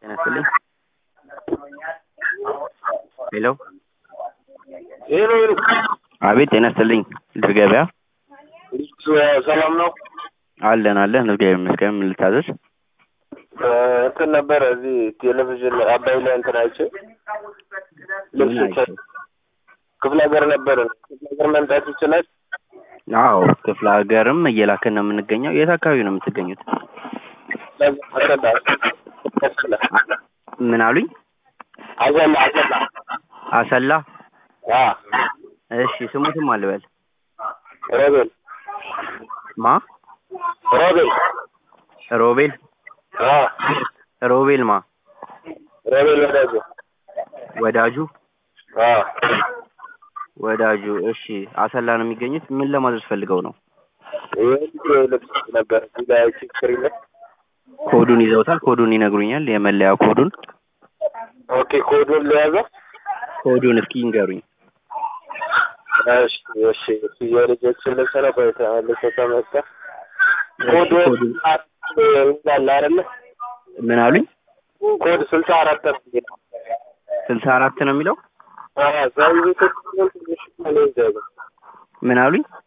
ጤና ይስጥልኝ። ሄሎ ሄሎ ሄሎ፣ አቤት ጤና ይስጥልኝ። ድር ገበያ ሰላም ነው? አለን አለን፣ እግዚአብሔር ይመስገን። ምን ልታዘዝ? እንትን ነበረ እዚህ ቴሌቪዥን አባይ ላይ እንትን አይቼ ምን ልብስ አይቼ? ክፍለ ሀገር ነበረ ክፍለ ሀገር መምጣት ይችላል? አዎ ክፍለ ሀገርም እየላክን ነው የምንገኘው። የት አካባቢ ነው የምትገኙት? አሰላ አሰላ ምን አሉኝ? አሰላ አሰላ አሰላ። አ እሺ ስሙትም አልበል ሮቤል ማ ሮቤል ሮቤል አ ሮቤል ማ ሮቤል ወዳጆ ወዳጁ አ ወዳጁ። እሺ አሰላ ነው የሚገኙት። ምን ለማዘዝ ፈልገው ነው? ይሄ ልብስ ነበር እዚህ ላይ አይቼ ስክሪን ላይ ኮዱን ይዘውታል? ኮዱን ይነግሩኛል? የመለያ ኮዱን ኦኬ ኮዱን ለያዘው ኮዱን እስኪ ይንገሩኝ። እሺ እሺ እሺ የልጆችን ልብስ ነው ቆይ ተመልሶ ተመጣ እሺ፣ ኮዱ ኮዱን ይላል አይደለ ምን አሉኝ? ኮድ ስልሳ አራት ነው ስልሳ አራት ነው የሚለው አ ዛሬ ቤት ትንሽ ነው ይዘው ምን አሉኝ?